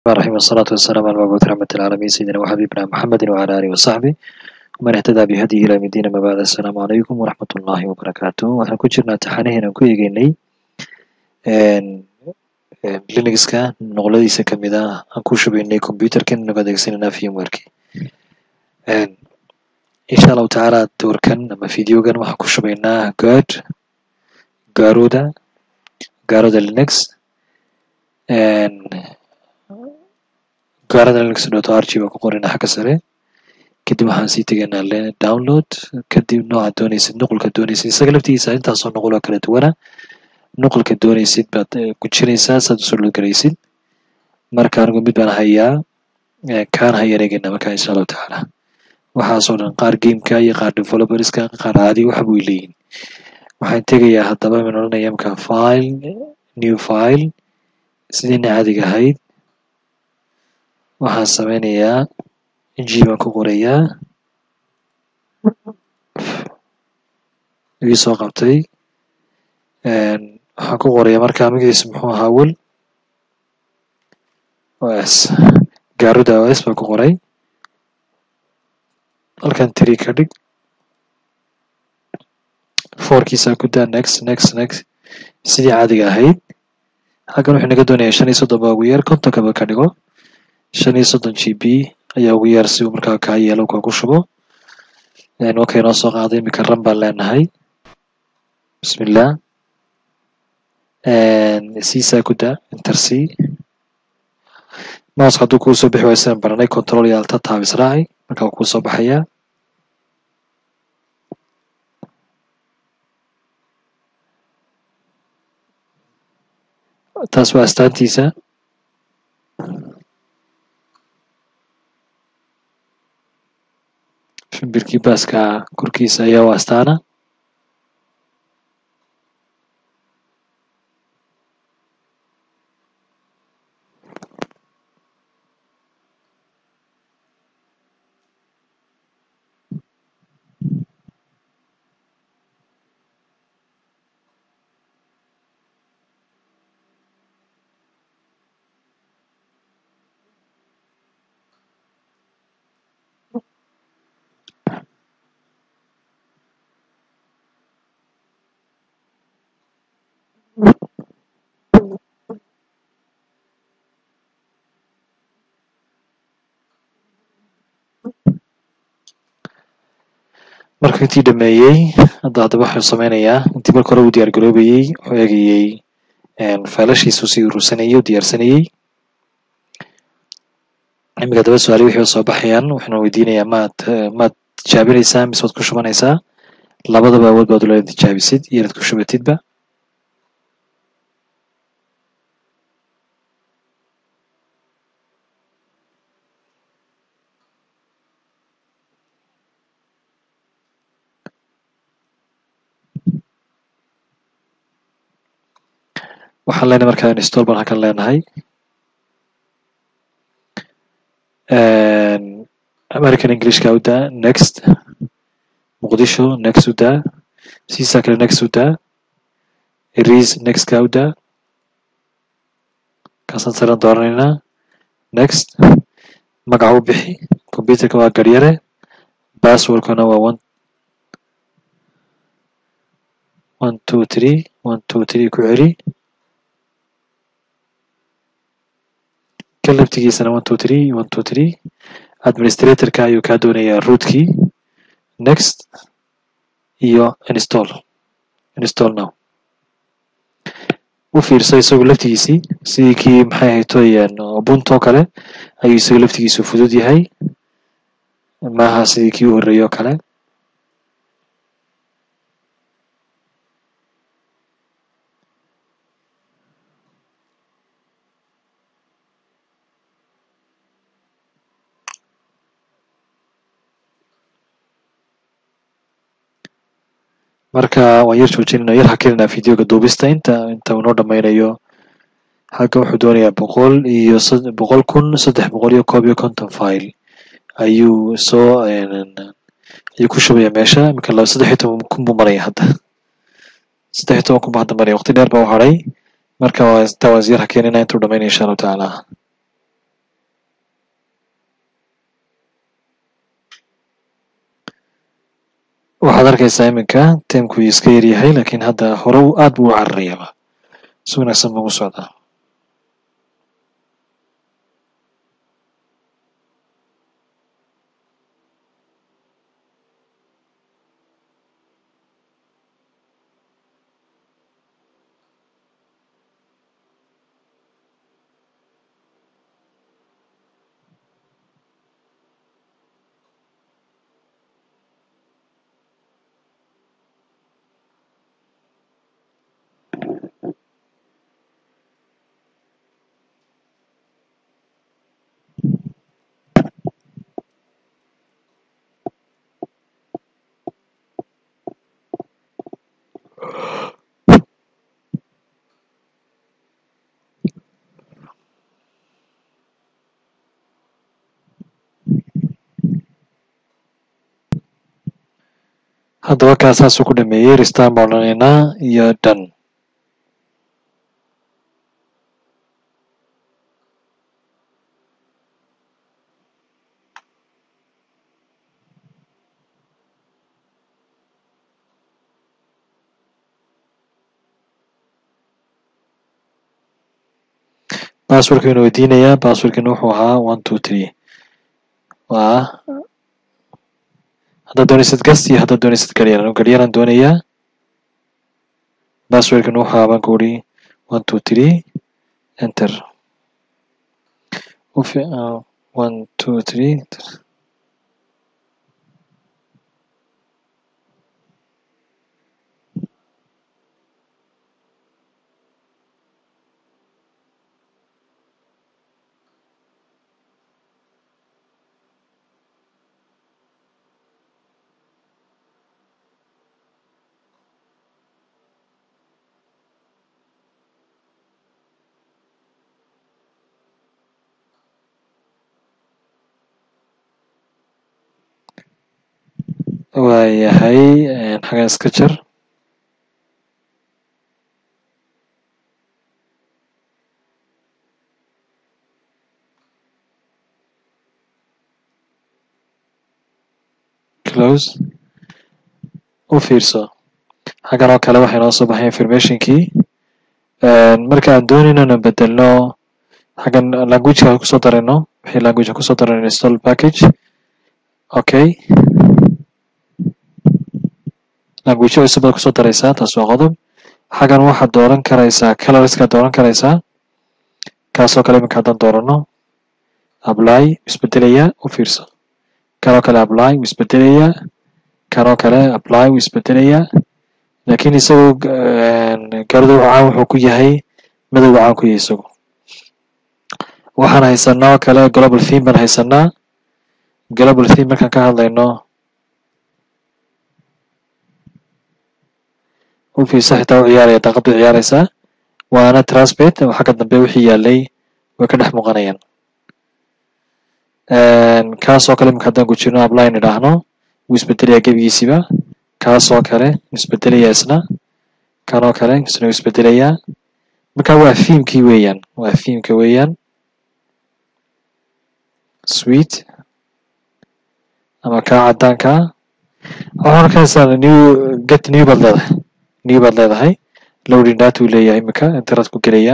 الرحمن الرحيم والصلاة والسلام على المبعوث رحمة العالمين سيدنا وحبيبنا محمد وعلى آله وصحبه ومن اهتدى بهديه إلى مدينة ما بعد السلام عليكم ورحمة الله وبركاته waxaan ku jirnaa taxanaheena aan ku eegeynay linuxka noqladiisa kamid ah aan ku shubaynay computerkan inagu adeegsanayna firmwareki insha allahu tacaala doorkan ama videogan waxaan ku shubaynaa god garuda garuda linux gaarada linux dot rg baan ku qoraynaa xagga sare kadib waxaan sii tegaynaa download kadib nooca doonaysid nuqulka doonaysid isaga laftigiisa intaasoo nuqul oo kala duwana nuqulka doonaysid baad gujinaysaa saad usoo lodgaraysid marka anigu mid baan hayaa kaan hayaan eegayna marka insha allahu tacaala waxaasoo dhan qaar gameka iyo qaar developerska qaar caadi waxa buu leeyihin waxaan tegayaa haddaba min odhanaya imka file new file sidiina caadiga ahayd waxaan sameynayaa g baan ku qorayaa ii soo qabtay waxaan ku qorayaa marka magaciisa muxuu ahaa wel os garuda os baan ku qoray halkan tiri ka dhig fourkiisa ku daa next next next sidii caadiga ahayd halkan wuxuu naga doonayaa shan iyo soddon baa ugu yar kontonkaba ka dhigo shan iyo soddon g b ayaa ugu yar si uu markaa kaa yeelo kaa ku shubo wakay noo soo qaaday iminka ran baan leenahay bismillah siisaa ku daa inter c mouska hadduu kuu soo bixi waayo sidaan baranay control iyo alta taab israaci marka wuu kuu soo baxayaa taas waa astaantiisa shimbirkii baaska korkiisa ayaa u astaana marka intii dhameeyey hadda haddaba waxuu sameynayaa intii marka hore uu diyaar garoobayey wuxuu eegayey failashiisu sii urursanayey u diyaarsanayey iminka haddaba su-aali wixii soo baxayaan waxaana weydiinayaa maad maad tijaabinaysaa mise waad ku shubanaysaa labadaba awood baad ula tijaabisid iyo inaad ku shubatidba waxaan leenahay markaa install baan halkan leenahay american englishka u daa next muqdisho next u daa siisaa kale next u daa eris nextka u daa kaasaan saran dooranaynaa next magaca u bixi computerka waa garyare passwordkana waa one one two three one two three ku celi kan laftigiisana one two three one two three administratorka ayuu kaa doonayaa rootkii next iyo install install now u fiirso isagu laftigiisii sidii kii maxay ahaytoyaan ubunto kale ayuu isagu laftigiisu fudud yahay maaha sidii kii u horreeyey oo kale marka waan yar joojinayna yar hakelinaa videoga duubista inta inta uu noo dhammaynayo halkan wuxuu doonayaa boqol iyo boqol kun saddex boqol iyo koob iyo konton file ayuu soo ayuu ku shubaya meesha iminka laba saddex iyo toban kun buu maraya hadda saddex iyo toban kun buu hadda maraya waqti dheer baa u hadhay marka waa intaa waan yar hakelinaa intuu dhammaynaya insha allahu tacaala waxaad arkaysaa iminka timku iska yaryahay laakiin hadda hore aad buu u cararayaaba si wanaagsan buu ugu socdaa haddaba kaa saasuu ku dhameeyey restan baan odhanaynaa iyo dhan basswordkaynu weydiinayaa basswordkina wuxuu ahaa one two three waa haddaad doonaysid gast iyo haddaad doonaysid garyaran garyaran doonayaa basswordkina wuxuu ahaa baan ku uri one two three enter ufi one two three waayahay xagan iska jar close u fiirso xaggan oo kale waxay noo soo baxay informationkii marka aan doonayno inaan bedelno xaggan languageka kusoo darayno wixii languageka kusoo darayno install package okay languagyo cusub baad kusoo daraysaa taas waa qodob xaggan waxaad dooran karaysaa colorskaad dooran karaysaa kaasoo kale iminka haddaan doorano apply isbedelayaa u fiirso kanoo kale apply wuu isbedelayaa kanoo kale apply wuu isbedelayaa laakiin isagu gaarida caan wuxuu ku yahay madowga caan ku yahay isagu waxaan haysanaa oo kale global theme baan haysanaa global theme markaan ka hadlayno u fiirsa xitaa u ciyaaraya daaqaddu ciyaaraysaa waana transpet oo xagga dambe wixii yaalay way ka dhex muuqanayaan kaasoo kale iminka haddaan gujirno appline idhaahno wuu isbedelayaa gebigiisiba kaasoo kale wuu isbedelayaa isna kanoo kale isna wuu isbedelayaa marka waa fiimkii weeyaan waa fiimka weeyaan sweet ama kaa caddaanka waxaan arkaysaa new get new baad leedahay new baad leedahay loading data uu leeyahay iminka internet ku gelayaa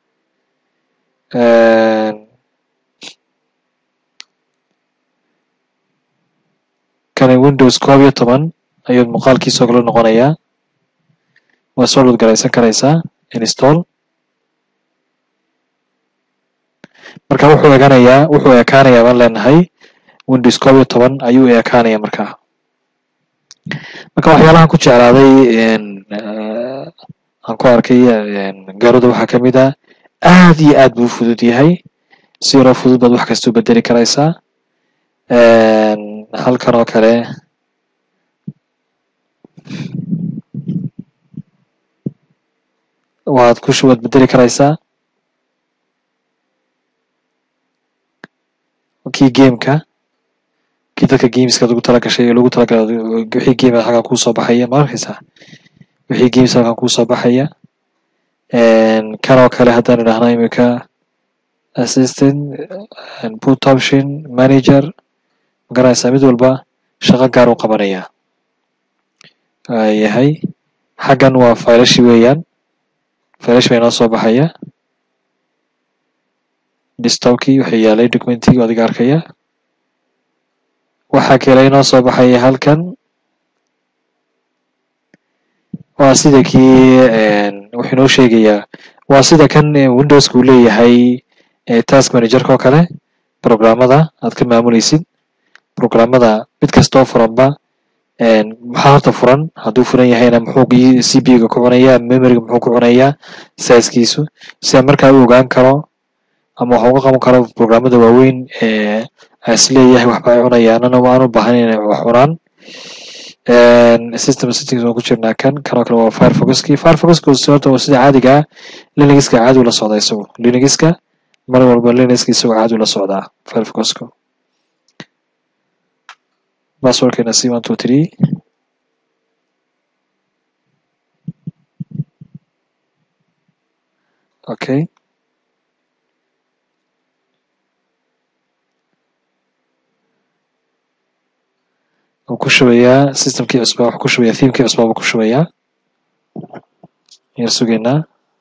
kani windows koob iyo toban ayuu muuqaalkiisoo kale noqonayaa waa soo load garaysan karaysaa install marka wuxuu eeganayaa wuxuu ekaanayaa baan leenahay windows koob iyo toban ayuu ekaanaya markaa marka waxyaalahan ku jeclaaday aan ku arkay gaarooda waxaa ka mid ah aad iyo aad buu fudud yahay si yaroo fudud baad wax kasta u bedeli karaysaa halkan oo kale waad ku waad bedeli karaysaa kii gameka kii dadka gameska lagu tala gashay lagu talagalay wixii game halkan kusoo baxaya ma arkaysaa wixii games halkan kusoo baxaya kan oo kale haddaan idhaahno iminka assistant put option manager magaranaysaa mid walba shaqo gaar u qabanaya yahay xaggan waa faylashi weeyaan faylash baa inoo soo baxaya desktopkii waxay yaalay documentigii adiga arkaya waxaa kale inoo soo baxaya halkan waa sida kii wuxuu inoo sheegayaa waa sida kan windowska uu leeyahay task managerka oo kale programmada aad ka maamuleysid programmada mid kastoo furanba maxaa horta furan hadduu furan yahayna muxuu c b ga ku cunayaa memoryga muxuu ku cunayaa saiskiisu si aan markaa u ogaan karo ama wax uga qaban karo programmada waaweyn ee is leeyahay waxba ay cunayaanana aan u baahan inay wax cunaan system settings waan ku jirnaa kan kanoo kale waa firefoxki firefoxka horta waa sida caadiga ah linuxka caadi ula socdaa isagu linuxka mar walba linuxka isagoo caadi ula socdaa firefoxka passwordkeena c one two three okay wuu ku shubayaa systemkii cusbaa wuxuu ku shubayaa themekii cusbaa buu ku shubayaa yar sugaynaa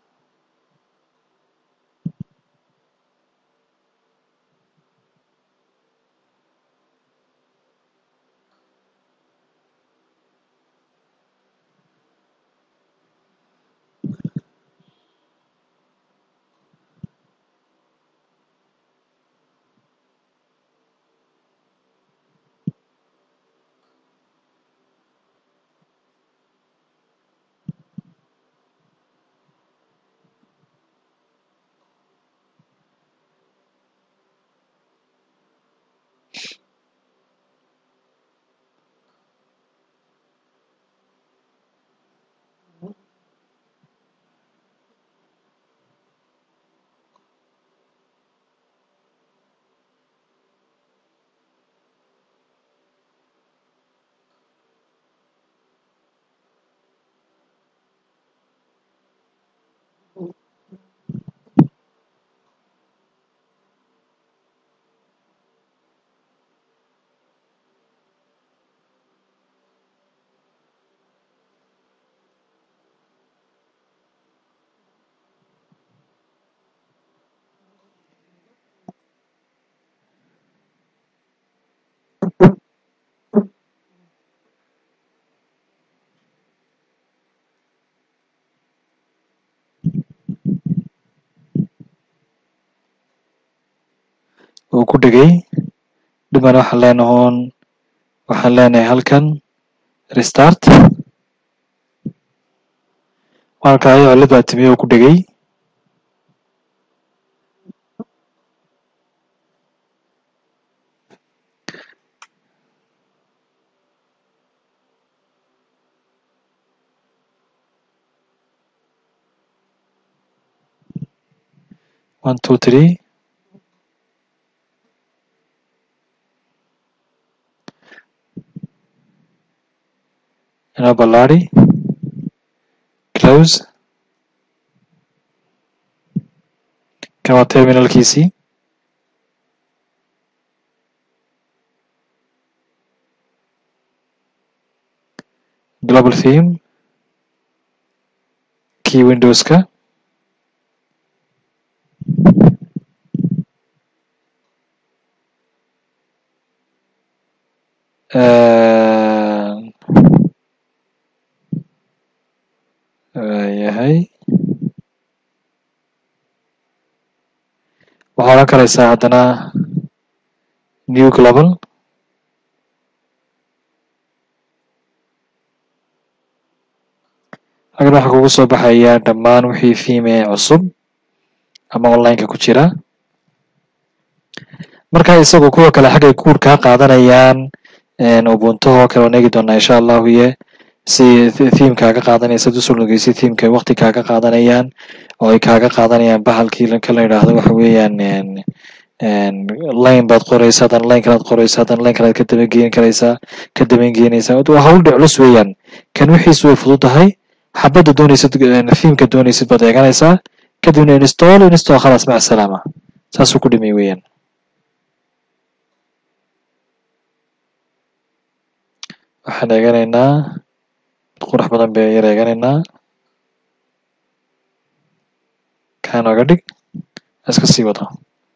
uu ku dhegay dhibana waxaan leenahoon waxaan leenahay halkan restart markaayo cilad baa timiye uu ku dhegay one two three inoo ballaari close kan waa terminalkiisii global theme key windowska yahay waxaa odhan karaysaa haddana new global halkan waxaa kugu soo baxaya dhammaan wixii theme ee cusub ama onlineka ku jira marka isagu kuwa kale xaggay kuur kaa qaadanayaan ubuntuhoo kale waan eegi doonaa insha allahu iyo si theme kaaga qaadanaysa ad usoo nogeysa themeka wakti kaaga qaadanayaan oo ay kaaga qaadanayaan bahalkii kala yidhaahdo waxa weeyaan line baad qoraysa haddana line kalaad qoraysa haddana line kalaad ka dabageyn karaysaa ka dabangeynaysaa waa hawl dhe culus weeyaan kan wixiisu way fudud tahay xabadda doonaysid themeka doonaysid baad eeganaysaa kadibna install install khalaas maca salaama saasuu ku dhimay weeyaan waxaan eeganaynaa qurux badan bay yar eeganaynaa kaa nooga dhig iska sii wado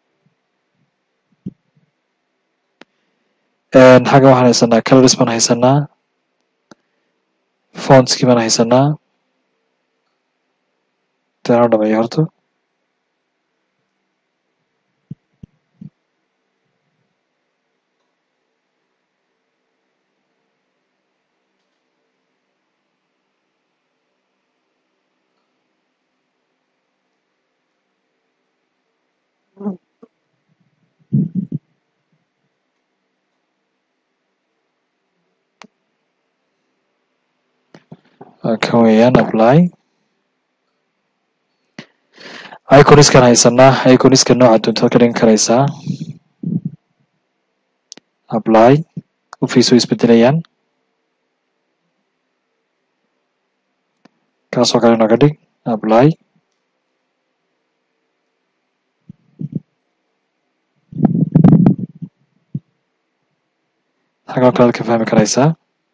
xagga waxaan haysanaa colors baan haysanaa fontskii baan haysanaa intaanoo dhameeyo horta kan weeyaan apply iconiskan haysanaa iconiska nooca doontaad ka dhigan karaysaa apply ufiis way isbedelayaan kaasoo kale nooga dhig apply xagoo kalead ka fahmi karaysaa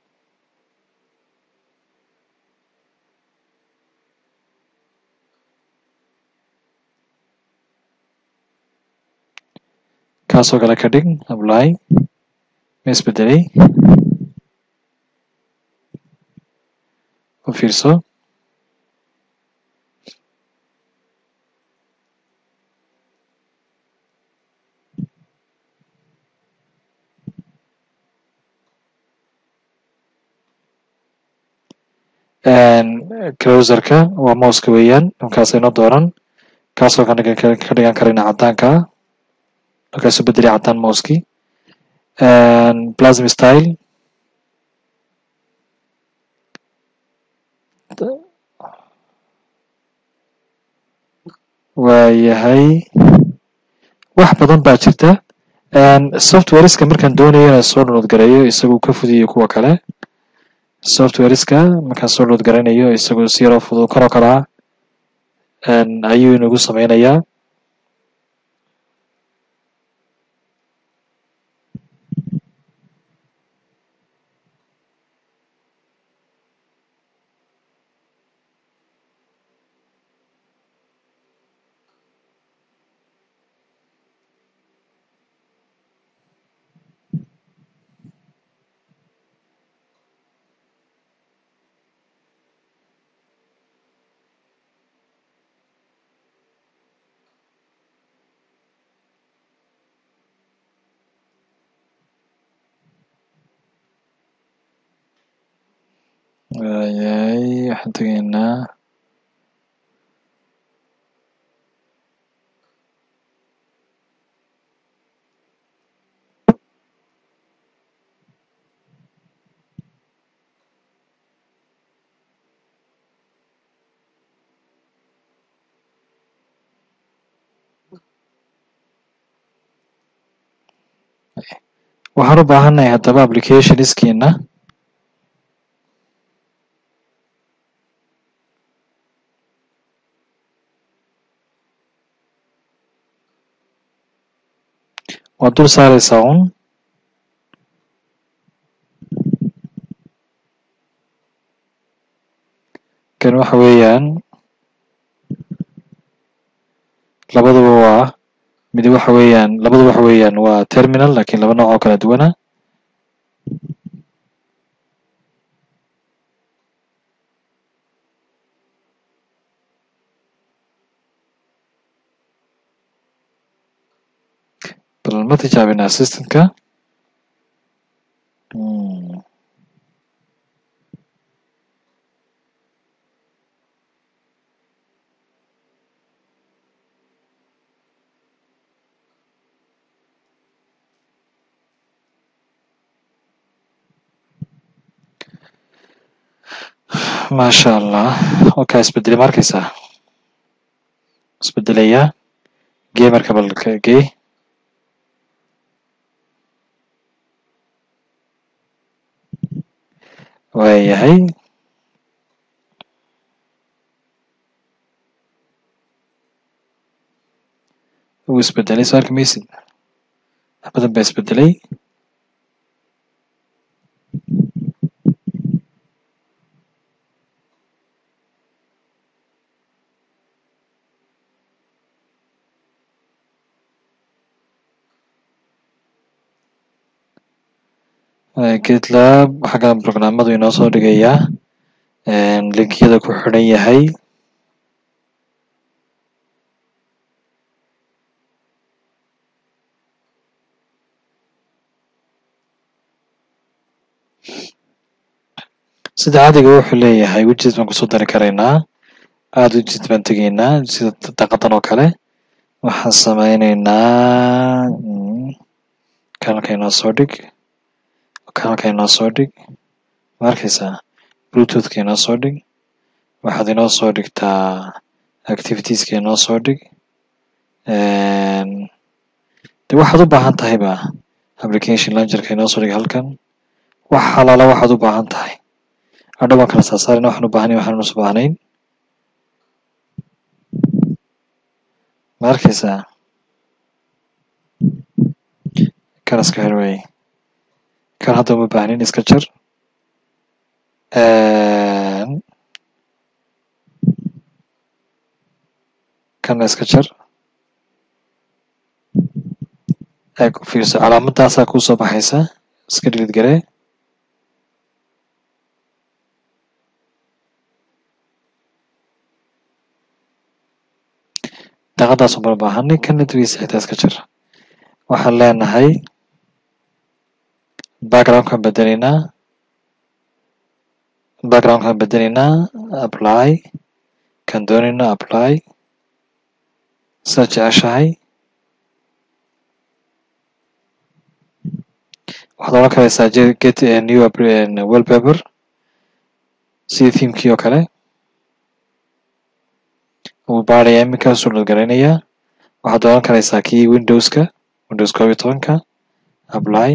kaasoo kale ka dhig apply ma isbedelay u fiirso closerka waa mouska weeyaan dhankaas inoo dooran kaasoo ka dhigan karayna caddaanka markaasu bedelay caddaan mouski plasm style waayahay wax badan baa jirta softwareska markaan doonayo inaan soo download gareeyo isagu ka fudiyo kuwa kale softwareska markaan soo download garanayo isagu si yaroo fudud karo karaa ayuu inagu sameynayaa waayahay waxaan tegaynaa waxaan u baahannahay haddaba applicationskiina waad dul saareysaa un kan waxa weeyaan labaduba waa mid waxa weeyaan labadu waxa weeyaan waa terminal lakiin laba nooc oo kala duwana bal ma tijaabina assistantka maasha allah oka isbedelay ma arkeysaa isbedelaya gamerka bal gee waayahay wuu isbedelay soo arki maysid wax badan baa isbedelay gitlab xaggan programmadu inoo soo dhigayaa linkiyada ku xidhan yahay sida caadiga wuxuu leeyahay widget baan kusoo dari karaynaa aad widget baan tegaynaa sida daqadan oo kale waxaan sameyneynaa kanalka inoo soo dhig kanalka inoo soo dhig ma arkaysaa bluetoothka inoo soo dhig waxaad inoo soo dhigtaa activitieska inoo soo dhig de waxaad u baahan tahayba application launcherka inoo soo dhig halkan wax halaala waxaad u baahan tahay hadhow baan kala saarsaarina waxaan u baahanayn waxaan us baahnayn ma arkaysaa kan iska xir wey kan hadda uma baahnin iska jar kanna iska jar eeg fiirso calaamadaasaa kuu soo baxaysa iska dhilid garee daqadaas uma baahanay kana dugiisa xitaa iska jar waxaan leenahay backgroundkan bedelaynaa backgroundkan bedelaynaa apply kan doonaynaa apply sidaad jeceshahay waxaad odhan karaysaa get new wallpaper sidii themekii oo kale wuu baarayaa iminkaasuu nodgaraynayaa waxaad odhan karaysaa kii windowska windows koob iyo tobanka apply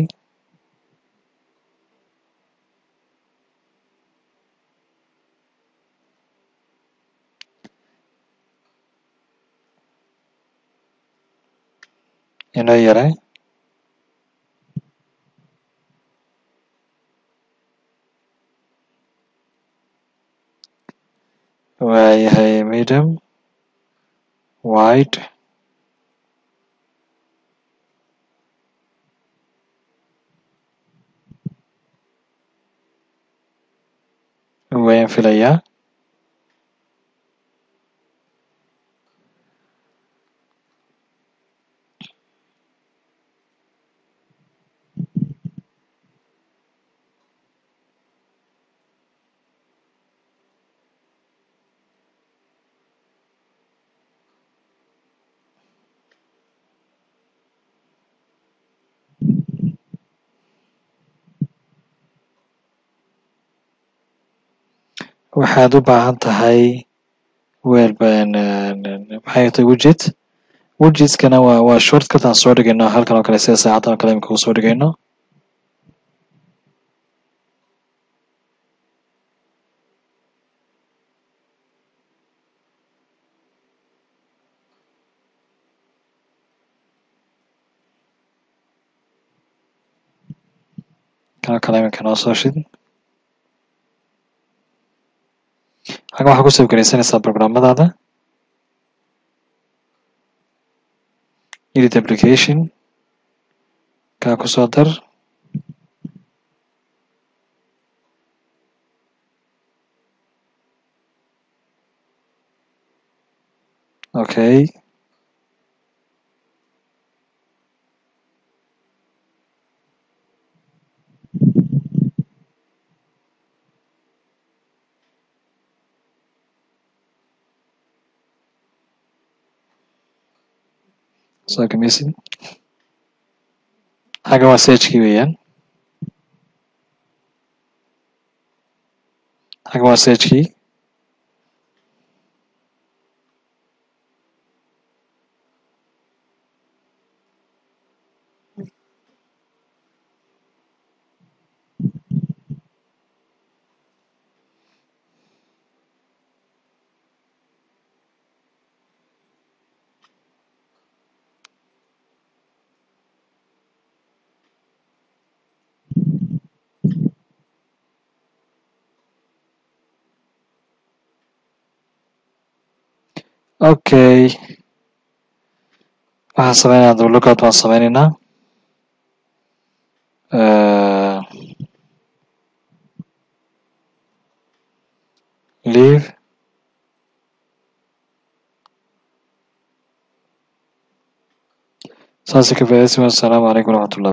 inoo yaray waayahay medium wide wayaan filayaa waxaad u baahan tahay wel maxay tahay widget widgetskana waa waa shortcut aan soo dhigayno halkan oo kale sida saacadan oo kale imika usoo dhigayno kan oo kale iminka noo soo shid halkan waxaad ku sawirgaraysanaysaa programmadaada edit application kaa kusoo dar okay soo gamaysid xaggan waa sagekii weeyaan xaggan waa sagekii okay waxaan sameynaya lookout baan sameyneynaa leave saasi ka faa'iidaysi wasalaamu calaykum waraxmatullahi